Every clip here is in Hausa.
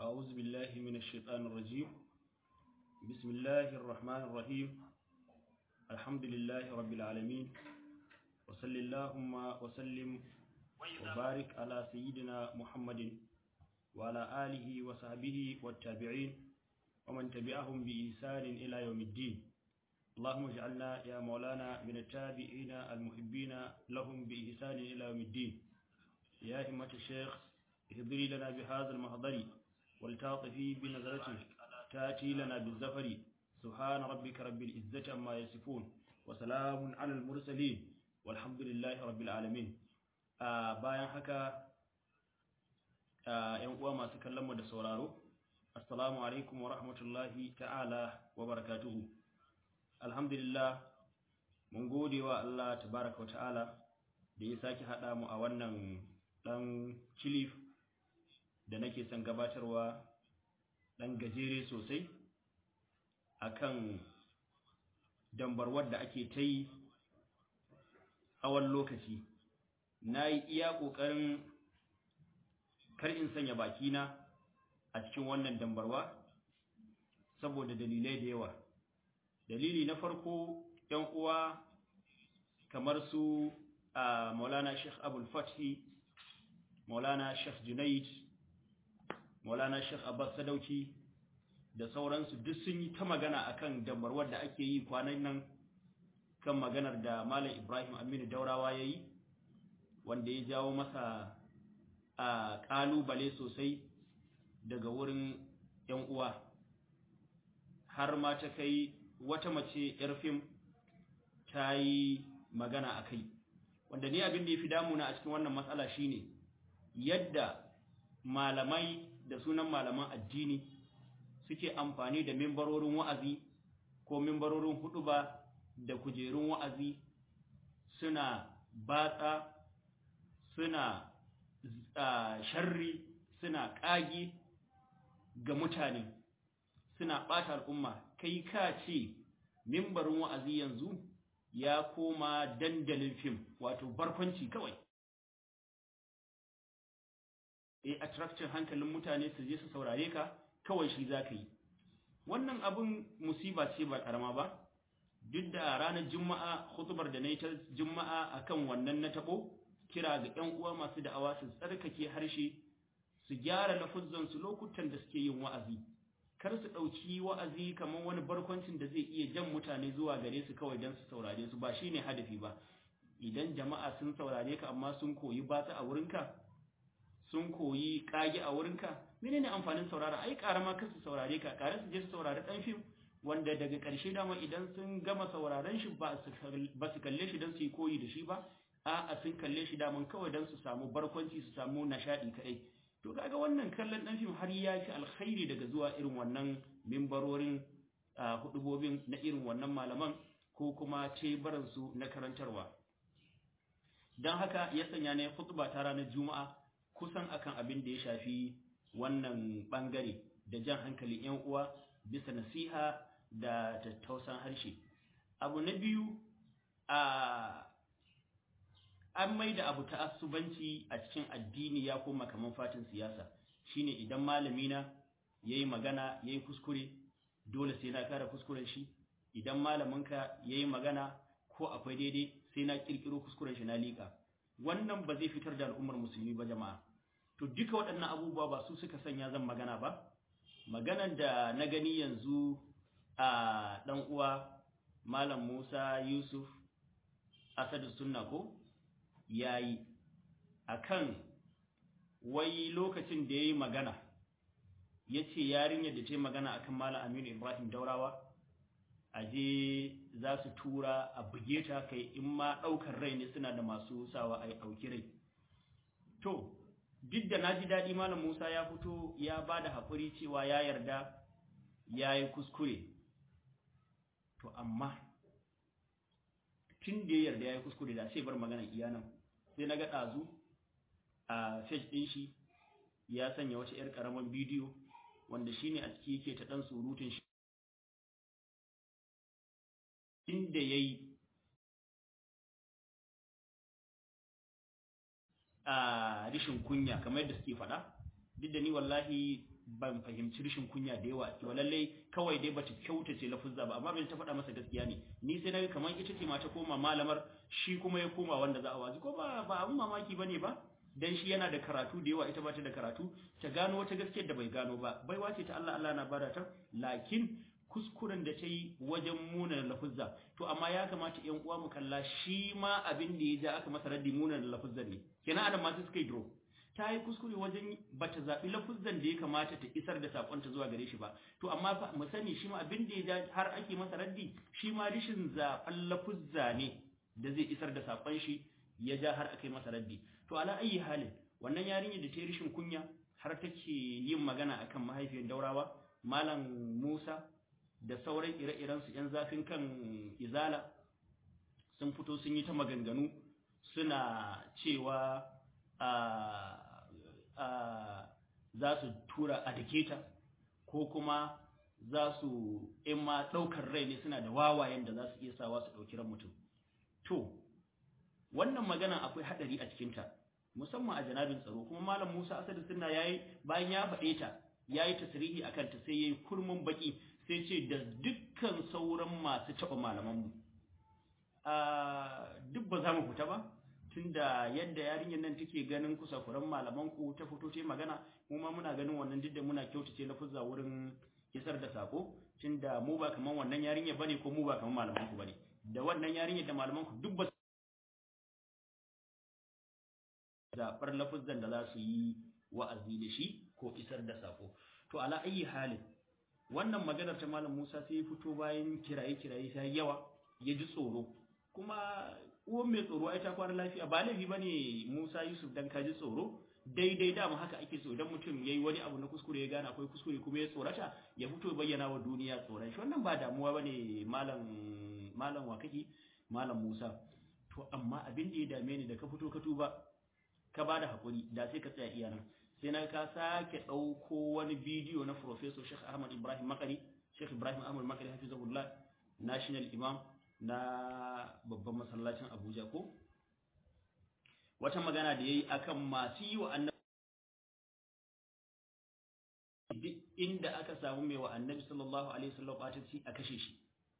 أعوذ بالله من الشيطان الرجيم بسم الله الرحمن الرحيم الحمد لله رب العالمين وصل اللهم وسلم وبارك على سيدنا محمد وعلى آله وصحبه والتابعين ومن تبعهم بإحسان إلى يوم الدين اللهم اجعلنا يا مولانا من التابعين المحبين لهم بإحسان إلى يوم الدين يا همة الشيخ اهضري لنا بهذا المحضر والتاطفي بنظرته تاتي لنا بالزفر سبحان ربك رب العزة عما يصفون وسلام على المرسلين والحمد لله رب العالمين bayan haka ‘yan uwa masu kallon mu da sauraro assalamu alaikum wa rahmatullahi ta'ala wa barakatuhu alhamdulillah mun gode wa Allah tabaraka wa ta'ala da ya sake haɗa mu a wannan ɗan kilif da nake son gabatarwa ɗan gajere sosai akan dambarwar da ake ta yi tsawon lokaci na yi iya ƙoƙarin kar in sanya bakina a cikin wannan dambarwa saboda dalilai da yawa dalili na farko ‘yan uwa kamar su a maulana sheikh abul fathi maulana sheikh junaid maulana sheikh abbas sadauki da sauransu duk sun yi ta magana akan dambarwar da ake yi kwanan nan kan maganar da malam ibrahim aminu daurawa ya yi wanda ya jawo masa a ƙalubale sosai daga wurin ‘yan uwa har ma ta kai wata mace ‘yar fim ta yi magana a kai wanda ni abin da ya fi damuna a cikin wannan matsala shine yadda malamai da sunan malaman addini suke amfani da mimbarorin wa'azi ko mimbarorin huɗuba da kujerun wa'azi suna batsa suna sharri suna ƙage ga mutane suna ɓata al'umma kai ka ce mimbarin wa'azi yanzu ya koma dandalin fim wato barkwanci kawai e attraction hankalin mutane su je su saurare ka kawai shi za ka yi wannan abin musiba ce ba ƙarama ba duk da ranar juma'a hutubar da na yi ta juma'a akan wannan na taɓo kira ga ‘yan uwa masu da'awa su tsarkake harshe su gyara lafuzzansu lokutan da suke yin wa'azi kar su ɗauki wa'azi kamar wani barkwancin da zai iya jan mutane zuwa gare su kawai don su saurare su ba shi ne hadafi ba idan jama'a sun saurare ka amma sun koyi batsa a wurinka sun koyi ƙage a wurinka menene amfanin saurara ai ƙara ma kar su saurare ka ƙara su je su saurari ɗan fim wanda daga ƙarshe dama idan sun gama sauraren shi ba su kalle shi don su yi koyi da shi ba a'a sun kalle shi daman kawai don su samu barkwanci su samu nishaɗi kaɗai to kaga wannan kallon ɗan fim har ya fi alkhairi daga zuwa irin wannan mimbarorin hudubobin na irin wannan malaman ko kuma tebaransu na karantarwa don haka ya sanya ne hutuba ta ranar juma'a kusan akan abin da ya shafi wannan ɓangare da jan hankalin 'yan uwa bisa nasiha da tattausan harshe abu na biyu a an mai da abu ta'assubanci a cikin addini ya koma kaman fatin siyasa shine idan malami na yayi magana yayi kuskure dole sai na kara kuskuren shi idan malaminka yayi magana ko akwai daidai sai na kirkiro kuskuren shi na lika wannan ba zai fitar da al'ummar musulmi ba jama'a to duka waɗannan abubuwa ba su suka sanya zan magana ba maganan da na gani yanzu a dan uwa malam Musa Yusuf Asadu Sunna ko yayi akan wai lokacin da yayi magana yace yarinyar da ta yi magana akan Malam Aminu Ibrahim Daurawa aje za su tura a buge ta kai in ma daukar rai ne suna da masu sawa ai dauki rai to duk da naji dadi Malam Musa ya fito ya bada hakuri cewa ya yarda yayi kuskure to amma tun da ya yarda ya yi kuskure da sai bar maganan iyanan sai na ga ɗazu a page ɗin shi ya sanya wata 'yar ƙaramin bidiyo wanda shi ne a ciki yake ta ɗan surutun shi inda ya yi a rishin kunya kamar yadda suke faɗa duk da ni wallahi ban fahimci rishin kunya da yawa to lalle kawai dai bata kyautace lafuzza ba amma bai ta faɗa masa gaskiya ne ni sai naga kamar ita ce ma ta koma malamar shi kuma ya koma wanda za a wazi ko ba ba abun mamaki bane ba dan shi yana da karatu da yawa ita ba ta da karatu ta gano wata gaskiyar da bai gano ba baiwa ce ta Allah Allah na bada ta lakin kuskuren da ta yi wajen munan lafuzza to amma ya kamata ƴan uwa mu kalla shi ma abin da ya ja aka masa raddi munan lafuzza ne kenan adam ma sai suka yi draw ta yi kuskure wajen bata zaɓi lafuzzan da ya kamata ta isar da saƙonta zuwa gare shi ba to amma fa mu sani shi ma abin da ya ja har ake masa raddi shi ma rishin zaɓen lafuzza ne da zai isar da saƙon shi ya ja har aka yi masa raddi to ala ayi halin wannan yarinyar da ta yi rishin kunya har take yin magana akan mahaifiyar daurawa malam musa da sauran ire-iren su yan zafin kan izala sun fito sun yi ta maganganu suna cewa za su tura a daketa ko kuma za su in ma ɗaukar rai ne suna da wawayen da za su iya sawa su ɗauki ran mutum to wannan magana akwai haɗari a cikinta musamman a janabin tsaro kuma malam musa asadu sunna yayi bayan ya faɗe ta yayi tasrihi akan ta sai yayi kurmin baki sai ce da dukkan sauran masu taɓa malamanmu duk ba za mu fita ba tunda yadda yarinyar nan take ganin kusakuran malaman ku ta fito ta magana mu ma muna ganin wannan duk da muna kyautace lafuzza wurin isar da sako tunda mu ba kaman wannan yarinyar bane ko mu ba kaman malaman ku bane da wannan yarinyar da malaman ku duk ba zaɓar lafuzzan da za su yi wa'azi da shi ko isar da sako to ala ayi halin wannan maganar ta malam Musa sai ya fito bayan kiraye kiraye sai yawa ya ji tsoro kuma uwan mai tsoro ai ta kwana lafiya ba laifi bane Musa Yusuf dan ka ji tsoro daidai dama haka ake so idan mutum yayi wani abu na kuskure ya gane akwai kuskure kuma ya tsorata ya fito ya bayyana wa duniya tsoron shi wannan ba damuwa bane malam malam wa kake malam Musa to amma abin da ya dame ni da ka fito ka tuba ka bada hakuri da sai ka tsaya iya nan sai na ka sake ɗauko wani bidiyo na Professor Sheikh Ahmad Ibrahim Makari Sheikh Ibrahim Ahmad Makari hafizahullah National Imam na babban masallacin Abuja ko wata magana da yayi akan masu yi wa annabi duk inda aka samu mai wa annabi sallallahu alaihi wasallam batanci a kashe shi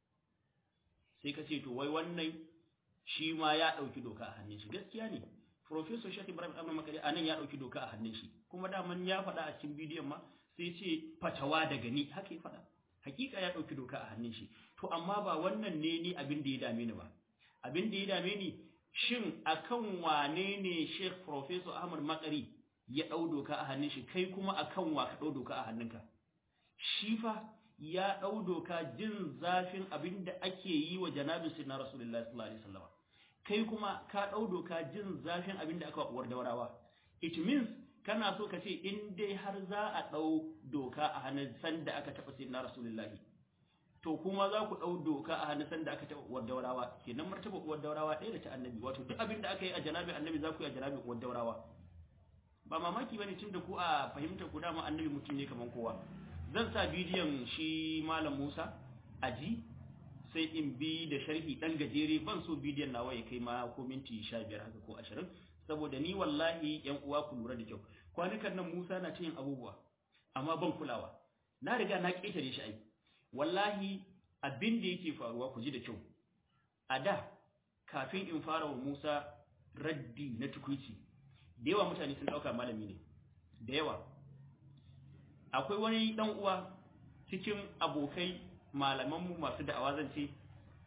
sai ka ce to wai wannan shi ma ya dauki doka a hannun shi gaskiya ne Professor Sheikh Ibrahim Ahmad Makari anan ya dauki doka a hannun shi kuma daman ya faɗa a cikin bidiyon ma sai ce fatawa daga ni haka ya faɗa hakika ya dauki doka a hannun shi to amma ba wannan ne ni abin da ya dame ni ba abin da ya dame ni shin akan wane ne Sheikh Professor Ahmad Makari ya dau doka a hannun shi kai kuma akan wa ka dau doka a hannunka shi fa ya dau doka jin zafin abin da ake yi wa janabin sayyidina Rasulullahi sallallahu alaihi wasallam kai kuma ka dau doka jin zafin abin da aka uwar daurawa it means kana so ka ce in dai har za a dau doka a hannun sanda aka taba sayyidina Rasulullahi to kuma za ku ɗau doka a hannun sanda aka taɓa uwar daurawa kenan martaba uwar daurawa ɗaya da ta annabi wato duk abin da aka yi a janabi annabi za ku yi a janabi uwar daurawa ba mamaki bane tunda ku a fahimtar ku dama annabi mutum ne kaman kowa zan sa bidiyon shi malam Musa aji sai in bi da sharhi dan gajere ban so bidiyon nawa ya kai ma ko minti 15 haka ko 20 saboda ni wallahi yan uwa ku lura da kyau kwanukan nan Musa na cin abubuwa amma ban kulawa na riga na ketare shi ai wallahi abin da yake faruwa ku ji da kyau a da kafin in fara wa Musa raddi na tukuici da yawa mutane sun dauka malami ne da yawa akwai wani dan uwa cikin abokai malamanmu masu da'awa zan ce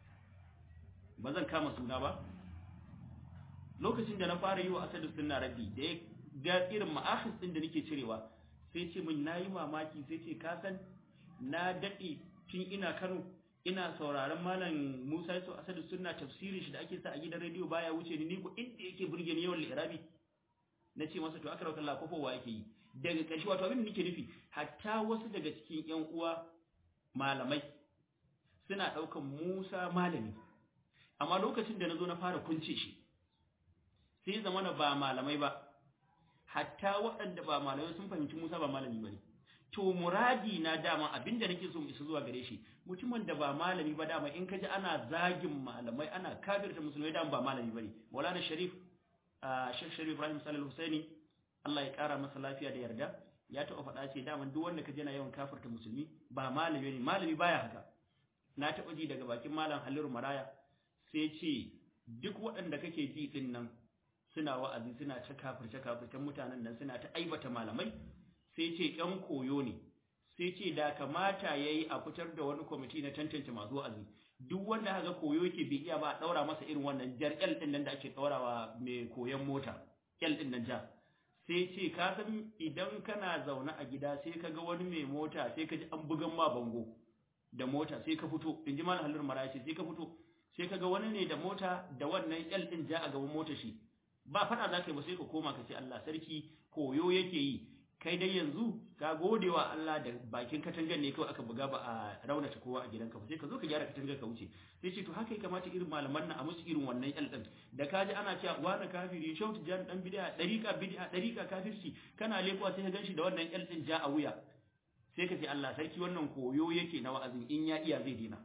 ba zan kama suna ba lokacin da na fara yi wa asadu sunna raddi da ya ga irin ma'akhis din da nake cirewa sai ce min nayi mamaki sai ce ka san na dade tun ina Kano ina sauraron malam Musa Yusuf Asadu sunna tafsirin shi da ake sa a gidan rediyo baya wuce ni ni ko inda yake burge ni yawan lirabi nace masa to akara kallah kofowa yake yi daga ƙarshe wato abin da nake nufi hatta wasu daga cikin ƴan uwa malamai suna ɗaukan Musa malami amma lokacin da nazo na fara kunce shi sai zamana ba malamai ba hatta waɗanda ba malamai sun fahimci Musa ba malami bane to muradi na dama abinda nake so mu isa zuwa gare shi mutumin da ba malami ba dama in kaji ana zagin malamai ana kafirta musulmai dama ba malami bane Maulana Sharif Sheikh Sharif Ibrahim Salih Husaini Allah ya kara masa lafiya da yarda ya taɓa faɗa ce daman duk wanda ka je na yawan kafirta musulmi ba malami ne malami baya haka na taɓa ji daga bakin malam Haliru Maraya sai ce duk waɗanda kake ji din nan suna wa'azi suna ta kafirce kafircen mutanen nan suna ta aibata malamai sai ce ƴan koyo ne sai ce da kamata yayi a fitar da wani kwamiti na tantance masu wa'azi duk wanda haka koyo yake bai iya ba a daura masa irin wannan jar L din nan da ake daurawa mai koyon mota L din nan ja sai ce ka san idan kana zaune a gida sai ka ga wani mai mota sai ka ji an bugan ma bango da mota sai ka fito in ji malam halin mara ce sai ka fito sai ka ga wani ne da mota da wannan L din ja a gaban mota shi ba fada za ka yi ba sai ka koma ka ce Allah sarki koyo yake yi kai dai yanzu ka gode wa Allah da bakin katangar ne kawai aka buga ba a raunata kowa a gidanka ba sai ka zo ka gyara katangar ka wuce sai ce to haka ya kamata irin malaman nan a musu irin wannan yal din da ka ji ana cewa wani kafiri shautu jan dan bid'a dariqa bid'a dariqa kafirci kana lekuwa sai ka ganshi da wannan yal din ja a wuya sai ka ce Allah sarki wannan koyo yake na wa'azin in ya iya zai dina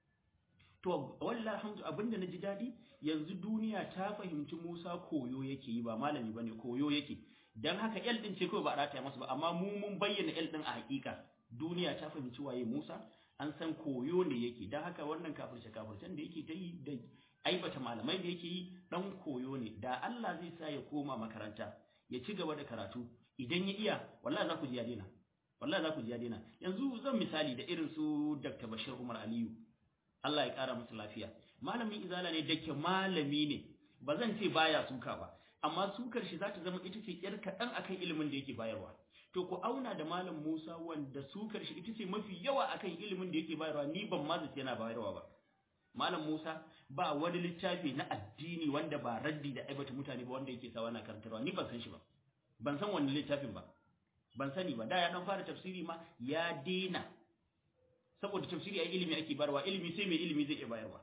to wallahi alhamdu abinda na ji dadi yanzu duniya ta fahimci Musa koyo yake yi ba malami bane koyo yake dan haka L din ce kawai ba a rataya masa ba amma mu mun bayyana L din a hakika duniya ta fahimci waye Musa an san koyo ne yake dan haka wannan kafirce kafircen da yake ta yi da aibata malamai da yake yi dan koyo ne da Allah zai sa ya koma makaranta ya ci gaba da karatu idan ya iya wallahi za ku ji ya daina wallahi za ku ji ya daina yanzu zan misali da irin su Dr. Bashir Umar Aliyu Allah ya kara masa lafiya malamin izala ne dake malami ne ba zan ce baya suka ba amma sukar shi za ta zama ita ce yar kaɗan akan ilimin da yake bayarwa to ku auna da malam Musa wanda sukar shi ita ce mafi yawa akan ilimin da yake bayarwa ni ban ma zace yana bayarwa ba malam Musa ba wani littafi na addini wanda ba raddi da aibata mutane ba wanda yake sawa na karantarwa ni ban san shi ba ban san wani littafin ba ban sani ba da ya dan fara tafsiri ma ya dena saboda tafsiri ai ilimi ake bayarwa ilimi sai mai ilimi zai iya bayarwa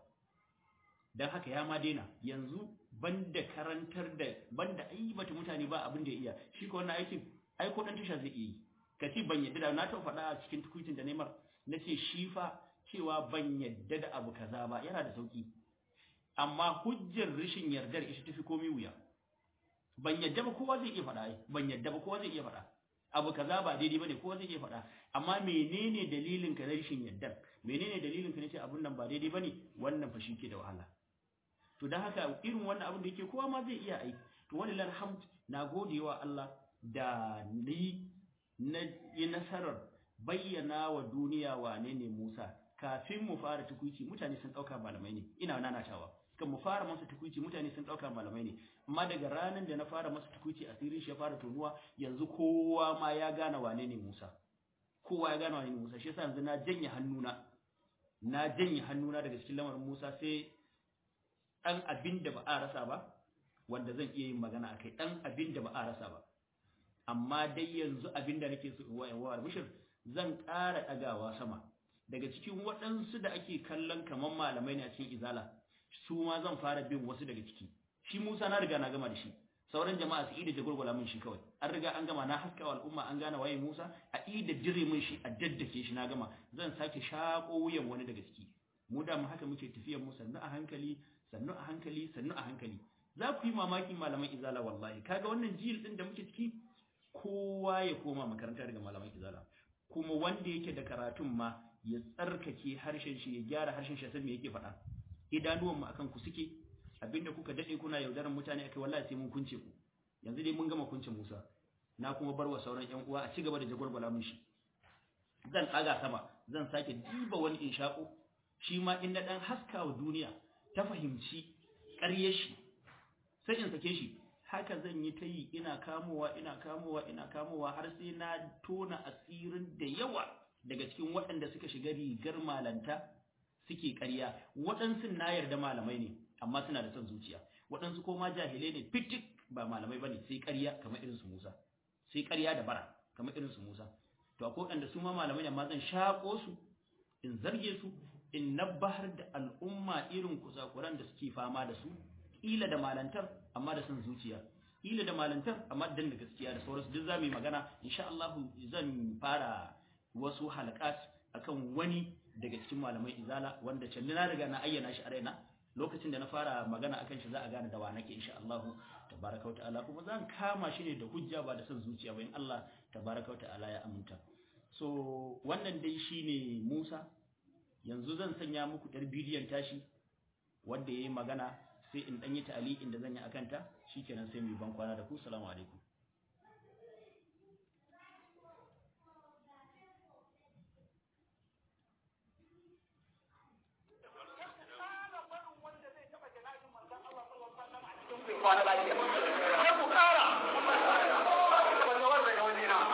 dan haka ya ma dena yanzu banda karantar da banda aibata mutane ba abin da ya iya shi ko wannan aikin ai ko dan tasha zai iya yi kace ban yadda da na ta faɗa a cikin tukuitin da Neymar nace shi fa cewa ban yadda da abu kaza ba yana da sauki amma hujjar rishin yardar ita tafi komai wuya ban yadda ba kowa zai iya faɗa ai ban yadda ba kowa zai iya faɗa abu kaza ba daidai bane kowa zai iya faɗa amma menene dalilin ka na rishin yardar menene dalilin ka nace abun nan ba daidai bane wannan fa ke da wahala to dan haka irin wannan abin da yake kowa ma zai iya ai to wallahi alhamd na godewa Allah da ni na yi nasarar bayyana wa duniya wane ne Musa kafin mu fara tukuici mutane sun dauka malamai ne ina nanatawa kan mu fara masa tukuici mutane sun dauka malamai ne amma daga ranar da na fara masa tukuici asirin shi ya fara tonuwa yanzu kowa ma ya gane wane ne Musa kowa ya gane wane ne Musa shi yasa yanzu na janye hannuna na janye hannuna daga cikin lamarin Musa sai dan abin da ba a rasa ba wanda zan iya yin magana akai dan abin da ba a rasa ba amma dai yanzu abin da nake so wa wa mushir zan ƙara ɗagawa sama daga cikin waɗansu da ake kallon kaman malamai ne a cikin izala su ma zan fara bin wasu daga ciki shi Musa na riga na gama da shi sauran jama'a su ida jagulgula min shi kawai an riga an gama na haskawa al'umma an gane waye Musa a ida dire min shi a daddake shi na gama zan sake shako wuyan wani daga ciki mu da mu haka muke tafiyar mu sannu a hankali sannu a hankali sannu a hankali za ku yi mamaki malaman izala wallahi kaga wannan jil din da muke ciki kowa ya koma makaranta daga malaman izala kuma wanda yake da karatun ma ya tsarkake harshen shi ya gyara harshen shi sai me yake faɗa idanuwan mu akan ku suke abinda kuka dade kuna yaudaran mutane akai wallahi sai mun kunce ku yanzu dai mun gama kunce Musa na kuma bar wa sauran ƴan uwa a ci gaba da jagwalgwala mun shi zan tsaga sama zan sake diba wani inshaqo shi ma in na dan haska wa duniya ta fahimci ƙaryar shi sai in sake shi haka zan yi ta yi ina kamowa ina kamowa ina kamowa har sai na tona asirin da yawa daga cikin waɗanda suka shiga rigar malanta suke ƙarya waɗansu na yarda malamai ne amma suna da son zuciya waɗansu ko ma jahilai ne fitik ba malamai bane sai ƙarya kamar irin su Musa sai ƙarya da bara kamar irin su Musa to akwai waɗanda su ma malamai ne amma zan shako su in zarge su in nabbahar da al'umma irin kusakuran da suke fama da su kila da malantar amma da son zuciya kila da malantar amma dan da gaskiya da sauransu duk zamu yi magana insha Allah zan fara wasu halakat akan wani daga cikin malamai izala wanda can na riga na ayyana shi a raina lokacin da na fara magana akan shi za a gane da wa nake insha Allah tabaraka ta'ala kuma zan kama shi ne da hujja ba da son zuciya ba in Allah tabaraka wa ta'ala ya aminta so wannan dai shine Musa yanzu zan sanya muku ɗar bidiyon tashi wanda yayi magana sai in dan yi ta'aliqin da zan yi akan ta shikenan sai mu yi ban kwana da ku assalamu alaikum kwana lafiya sai ku kara wanda wanda ga wani na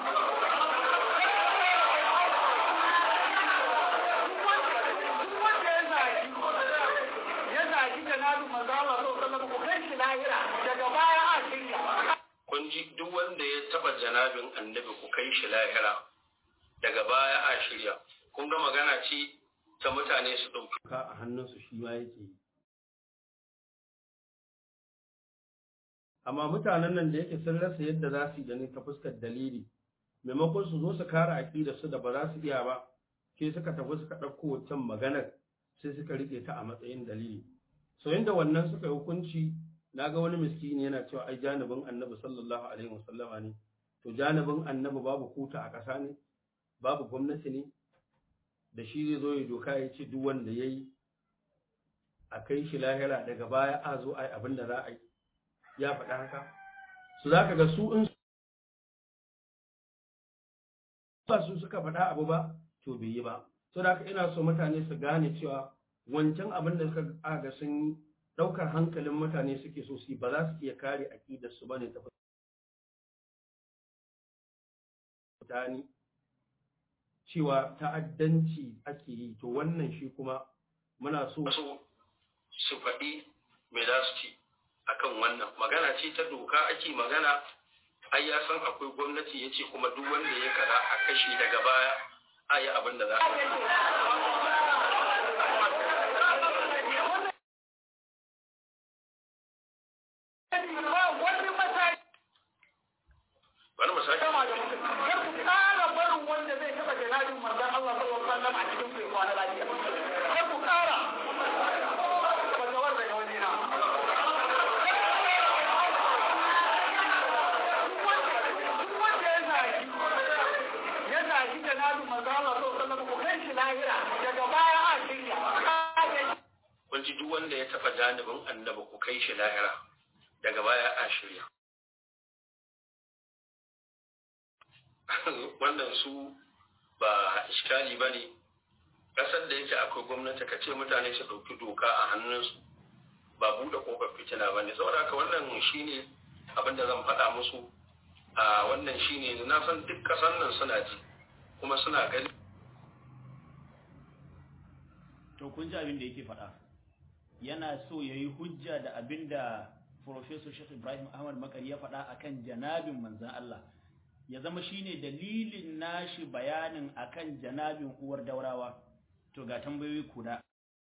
duk wanda ya zagi ya zagi da nabi manzo Allah sallallahu alaihi wasallam ku kai shi lahira daga baya a shirya kun ji duk wanda ya taba janabin annabi ku kai shi lahira daga baya a shirya kun ga magana ce ta mutane su ɗauki ka a hannunsu shi ma yake yi amma mutanen nan da yake sun rasa yadda za su yi da ni ta fuskar dalili maimakon su zo su kare aƙidar su da ba za su iya ba sai suka tafi suka ɗauko wancan maganar sai suka riƙe ta a matsayin dalili so yanda wannan suka yi hukunci na ga wani miskini yana cewa ai janibin annabi sallallahu alaihi wasallama ne to janibin annabi babu kuta a ƙasa ne babu gwamnati ne da shi zai zo ya doka ya ce duk wanda ya yi a kai shi lahira daga baya a zo a yi abin da za a yi ya faɗa haka su za ka ga su in ba su suka faɗa abu ba to bai yi ba so da haka ina so mutane su gane cewa wancan abin da suka aga sun yi ɗaukar hankalin mutane suke so su yi ba za su iya kare aƙidar su bane ta mutane cewa ta'addanci ake yi to wannan shi kuma muna so su su faɗi me za su ci akan wannan magana ce ta doka ake magana ai ya san akwai gwamnati ya ce kuma duk wanda ya kaza a kashe daga baya a yi abin da za a wani mataki bari mu sake kama da mutum kar ku kara barin wanda zai taɓa janabin manzon Allah sallallahu alaihi wasallam a cikin ku ya kwana lafiya kar ku kara wanda wanda ga wani na duk wanda ya zagi ya zagi janabin manzon Allah sallallahu alaihi wasallam ku kai shi lahira daga baya a shirya kun ji duk wanda ya taɓa janibin annabi ku kai shi lahira daga baya a shirya wannan su ba iskali ba ne ƙasar da yake akwai gwamnati ka ce mutane su ɗauki doka a hannunsu ba buɗe ƙofar fitina ba ne saboda haka wannan shine abin da zan faɗa musu a wannan shine na san duk ƙasar nan suna ji kuma suna gani to kun ji abin da yake faɗa yana so ya yi hujja da abin da Professor Sheikh Ibrahim Ahmad Makari ya faɗa akan janabin manzan Allah ya zama shine dalilin nashi bayanin akan janabin uwar daurawa to ga tambayoyi kuda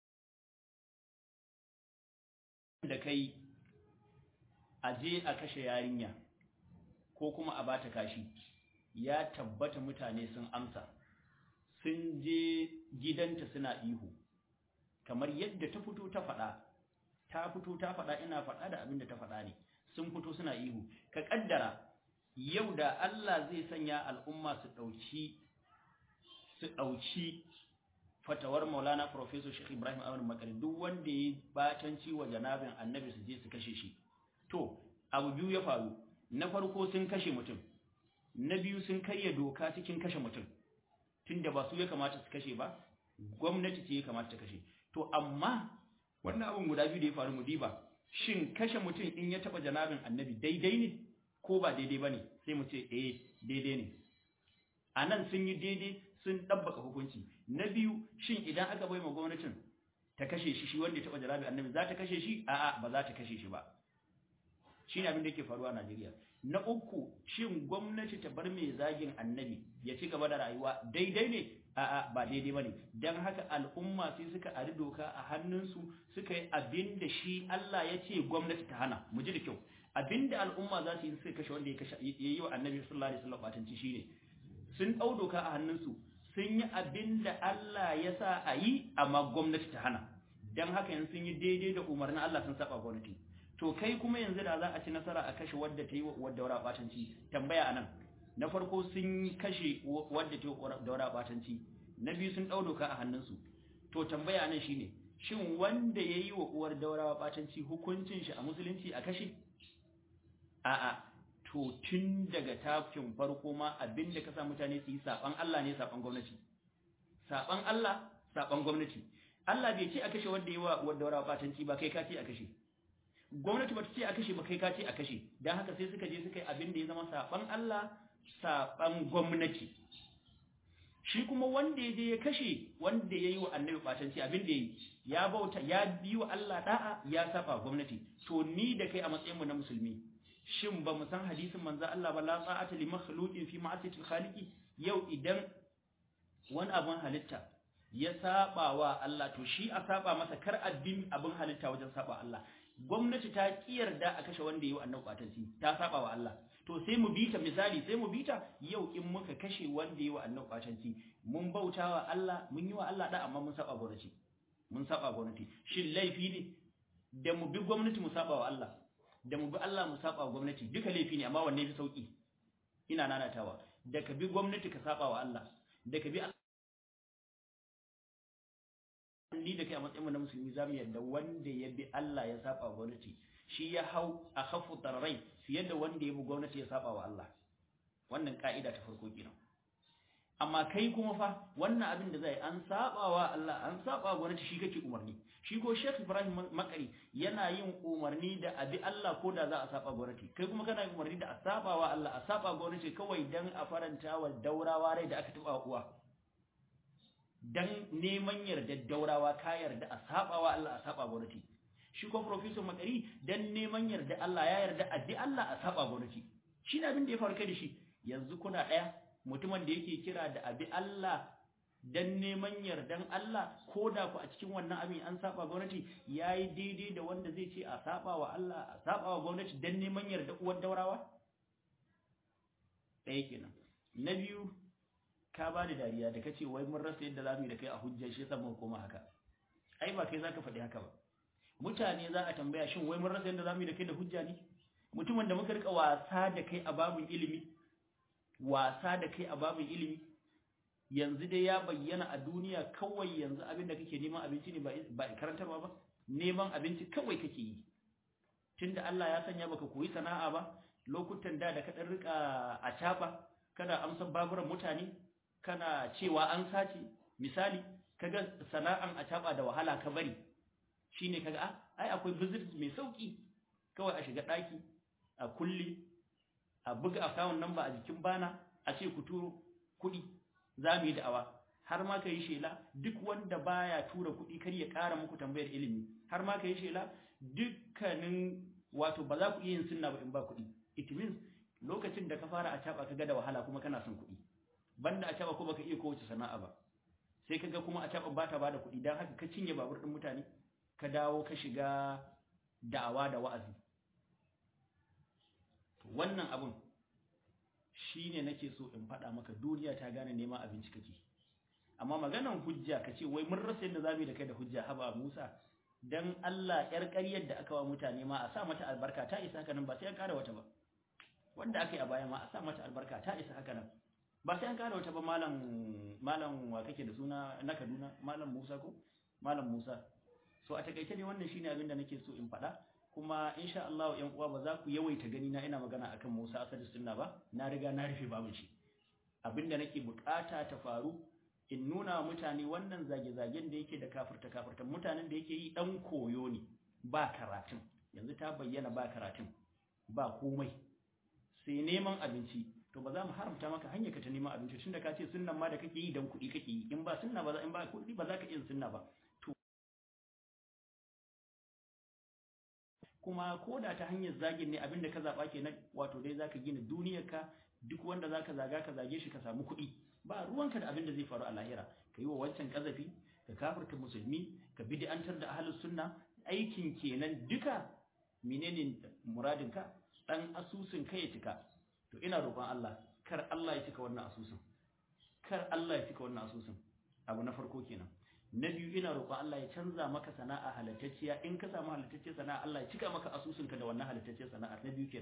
da kai a je a kashe yarinya ko kuma a bata kashi ya tabbata mutane sun amsa sun je gidanta suna ihu kamar yadda ta fito ta faɗa ta fito ta faɗa ina faɗa da abin da ta faɗa ne sun fito suna ihu ka ƙaddara yau da Allah zai sanya al'umma su ɗauki su ɗauki fatawar maulana professor Sheikh Ibrahim Ahmad Makari duk wanda ya batanci wa janabin annabi su je su kashe shi to abu biyu ya faru na farko sun kashe mutum na biyu sun karya doka cikin kashe mutum tunda ba su ya kamata su kashe ba gwamnati ce ya kamata ta kashe to amma wannan abin guda biyu da ya faru mu diba shin kashe mutum in ya taba janabin annabi daidai ne ko ba daidai bane sai mu ce eh daidai ne anan sun yi daidai sun dabbaka hukunci na biyu shin idan aka bai ma gwamnatin ta kashe shi shi wanda ya taba janabin annabi za ta kashe shi a'a ba za ta kashe shi ba shine abin da yake faruwa a Najeriya na uku shin gwamnati ta bar mai zagin annabi ya ci gaba da rayuwa daidai ne a'a ba daidai bane dan haka al'umma sai suka ari doka a hannunsu suka yi abin da shi Allah ya ce gwamnati ta hana mu ji da kyau abin da al'umma za su yi suka kashe wanda ya kashe ya yi wa annabi sallallahu alaihi wasallam batanci shine sun dau doka a hannunsu sun yi abin da Allah ya sa a yi amma gwamnati ta hana dan haka yanzu sun yi daidai da umarnin Allah sun saba gwamnati to kai kuma yanzu da za a ci nasara a kashe wadda ta yi wadda wara batanci tambaya anan na farko sun kashe wadda ta daura batanci na biyu sun ɗau doka a hannunsu to tambaya nan shine shin wanda ya yi wa uwar daurawa batanci hukuncin shi a musulunci a kashe a'a to tun daga tafin farko ma abinda ka sa mutane su yi saban Allah ne saban gwamnati saban Allah saban gwamnati Allah bai ce a kashe wanda ya yi wa uwar daurawa batanci ba kai ka ce a kashe gwamnati bata ce a kashe ba kai ka ce a kashe dan haka sai suka je suka yi abin da ya zama saban Allah saban gwamnati shi kuma wanda ya je ya kashe wanda ya yi wa annabi batanci abin da ya yi ya bauta ya bi wa Allah da'a ya saba gwamnati to ni da kai a matsayin mu na musulmi shin ba mu san hadisin manzo Allah ba la sa'ata li makhluqin fi ma'asiyati khaliqi yau idan wani abun halitta ya saba wa Allah to shi a saba masa kar addin abin halitta wajen saba Allah gwamnati ta kiyarda a kashe wanda yi wa annabi batanci ta saba wa Allah to sai mu bita misali sai mu bita yau in muka kashe wanda yi wa annabi batanci mun bautawa Allah mun yi wa Allah da amma mun saba gwamnati mun saba gwamnati shin laifi ne da mu bi gwamnati mu saba wa Allah da mu bi Allah mu saba wa gwamnati duka laifi ne amma wanne fi sauki ina nanatawa da ka bi gwamnati ka saba wa Allah da ka bi ni da kai a matsayin na musulmi za mu yarda wanda ya bi Allah ya saba wa gwamnati shi ya hau a khafu tarrai fiye da wanda ya bi gwamnati ya saba wa Allah wannan ka'ida ta farko kenan amma kai kuma fa wannan abin da zai an saba wa Allah an saba wa gwamnati shi kake umarni shi ko Sheikh Ibrahim Makari yana yin umarni da abi Allah ko da za a saba gwamnati kai kuma kana yin umarni da a saba wa Allah a saba gwamnati kawai dan a faranta wa daurawa rai da aka taba uwa dan neman yarda daurawa ka yarda a saba wa Allah a saba gwamnati shi ko professor Makari dan neman yarda Allah ya yarda a bi Allah a saba gwamnati shi ne abin da ya faru kai da shi yanzu kuna daya mutumin da yake kira da abi Allah dan neman yardan Allah ko da ku a cikin wannan abin an saba gwamnati yayi daidai da wanda zai ce a saba wa Allah a saba wa gwamnati dan neman yarda uwar daurawa ɗaya kenan na biyu ka ba da dariya da kace wai mun rasa yadda zamu yi da kai a hujja shi yasa mun koma haka ai ba kai zaka faɗi haka ba mutane za a tambaya shin wai mun rasa yadda zamu yi da kai da hujja ne mutumin da muka rika wasa da kai a babin ilimi wasa da kai a babin ilimi yanzu dai ya bayyana a duniya kawai yanzu abin da kake neman abinci ne ba karantarwa ba neman abinci kawai kake yi tunda Allah ya sanya baka koyi sana'a ba lokutan da da ka dan rika a taba kana amsan baburan mutane kana cewa an sace misali kaga sana'an a taba da wahala ka bari shine kaga ah ai akwai business mai sauki kawai a shiga daki a kulli a buga account number a jikin bana a ce ku turo kuɗi za mu yi da'awa har ma ka yi shela duk wanda baya tura kuɗi kar ya ƙara muku tambayar ilimi har ma ka yi shela dukkanin wato ba za ku iya yin sunna ba in ba kuɗi it means lokacin da ka fara a caba ka ga da wahala kuma kana son kuɗi banda a caba ko baka iya kowace sana'a ba sai ka ga kuma a caba ba ta bada kuɗi dan haka ka cinye babur ɗin mutane ka dawo ka shiga da'awa da wa'azi wannan abun shine nake so in faɗa maka duniya ta gane neman abinci kake amma maganan hujja kace wai mun rasa yadda zamu yi da kai da hujja haba Musa dan Allah yar ƙaryar da aka wa mutane ma a sa mata albarka ta isa haka nan ba sai an ƙara wata ba wanda aka yi a baya ma a sa mata albarka ta isa haka nan ba sai an ƙara wata ba malam malam wa kake da suna na Kaduna malam Musa ko malam Musa so a takaice ne wannan shine abin da nake so in faɗa kuma insha Allah ƴan uwa ba za ku yawaita gani na ina magana akan Musa Asadu Sunna ba na riga na rufe babin shi abinda nake bukata ta faru in nuna mutane wannan zage-zagen da yake da kafirta kafirta mutanen da yake yi dan koyo ne ba karatun yanzu ta bayyana ba karatun ba komai sai neman abinci to ba za mu haramta maka hanyar ka ta neman abinci tunda ka ce sunnan ma da kake yi dan kuɗi kake yi in ba sunna ba in ba kuɗi ba za ka iya sunna ba kuma ko da ta hanyar zagin ne abinda ka zaba kenan wato dai zaka gina duniyarka duk wanda zaka zaga ka zage shi ka samu kuɗi ba ruwanka da abin da zai faru a lahira ka yi wa wancan kazafi ka kafirta musulmi ka bid'antar da ahlus sunna aikin kenan duka menene muradinka dan asusun kai ya cika to ina roƙon Allah kar Allah ya cika wannan asusun kar Allah ya cika wannan asusun abu na farko kenan na biyu ina roƙon Allah ya canza maka sana'a halattacciya in ka samu halattacciyar sana'a Allah ya cika maka asusunka da wannan halattacciyar sana'a na biyu kenan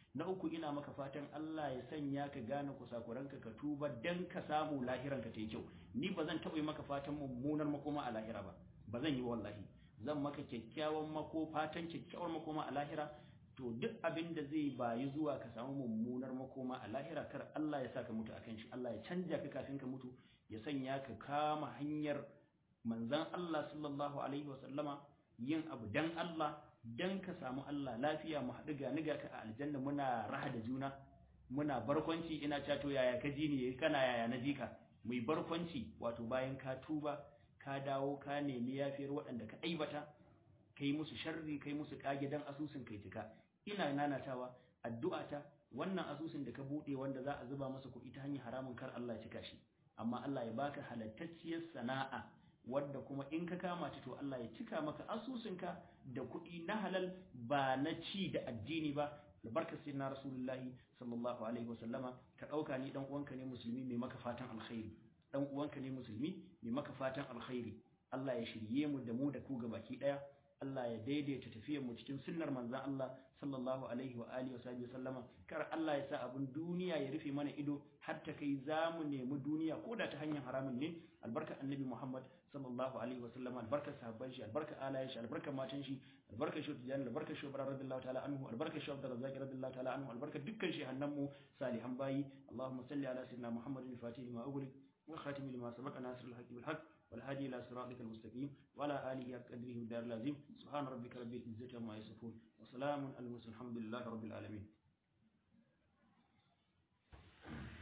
na uku ina maka fatan Allah ya sanya ka gane kusakuranka ka tuba dan ka samu lahiranka ta yi kyau ni ba zan taɓa yi maka fatan mummunar makoma a lahira ba ba zan yi wallahi zan maka kyakkyawan mako fatan kyakkyawar makoma a lahira to duk abin da zai bayi zuwa ka samu mummunar makoma a lahira kar Allah ya sa ka mutu akan shi Allah ya canja ka kafin ka mutu ya sanya ka kama hanyar manzan Allah sallallahu alaihi wasallama yin abu dan Allah dan ka samu Allah lafiya mu haɗu ga niga ka a aljanna muna raha da juna muna barkwanci ina cato yaya ka ji ni kana yaya na ji ka mai barkwanci wato bayan ka tuba ka dawo ka nemi yafiyar waɗanda ka aibata kai musu sharri kai musu kage dan asusun kai cika ina nanatawa addu'ata wannan asusun da ka bude wanda za a zuba masa kuɗi ta hanyar haramun kar Allah ya cika shi amma Allah ya baka halattacciyar sana'a wadda kuma in ka kama ta to Allah ya cika maka asusunka da kuɗi na halal ba na ci da addini ba da barka sai na rasulullahi sallallahu alaihi wasallama ka ɗauka ni dan uwanka ne musulmi mai maka fatan alkhairi dan uwanka ne musulmi mai maka fatan alkhairi Allah ya shirye mu da mu da ku gabaki daya Allah ya daidaita tafiyar mu cikin sunnar manzon Allah sallallahu alaihi wa alihi wa sallama kar Allah ya sa abun duniya ya rufe mana ido har ta kai zamu nemi duniya ko da ta hanyar haramun ne albarka annabi Muhammad sallallahu alaihi wa sallama albarka sahabban shi albarka alayen shi albarka matan shi albarka shi tijani albarka shi bara radiyallahu ta'ala anhu albarka shi abdul razzaq radiyallahu ta'ala anhu albarka dukkan shi hannan mu salihan bayi Allahumma salli ala sayyidina Muhammadin fatih ma ughliq wa khatim lima sabaqa nasr al-haqq bil haqq والهادي إلى صراطك المستقيم وعلى آله قدره الدار اللازم سبحان ربك رب العزة عما يصفون وسلام على المرسلين الحمد لله رب العالمين